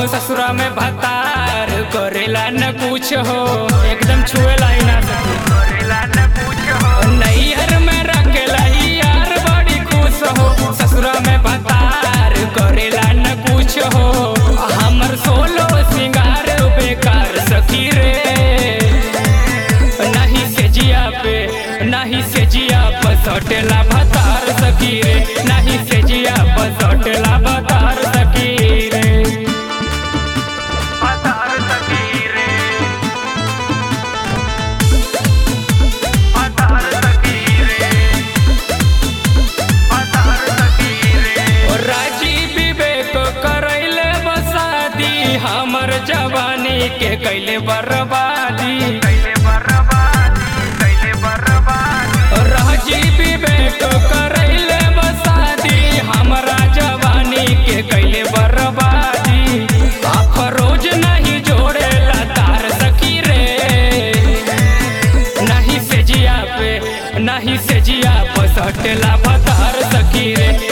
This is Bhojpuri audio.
ससुरा में भतार करेला न कुछ हो एकदम छुएला ही ना सके नैहर में रखेला ही यार बड़ी खुश हो ससुरा में भतार करेला न कुछ हो हमर सोलो सिंगार बेकार सखी रे नहीं से जिया पे नहीं से जिया पर सटेला भतार सखी रे नहीं से जिया पर सटेला भतार सखी रे और राजी विवेक करैले बसादी हमर जवानी के कैले बर्बादी और राजी विवेक करैले बसादी हमरा जवानी के कैले बर्बादी अफरोज नहीं जोड़ेला तार सखी रे नहीं से जिया पे नहीं से जिया पर सटेला भतार सखी रे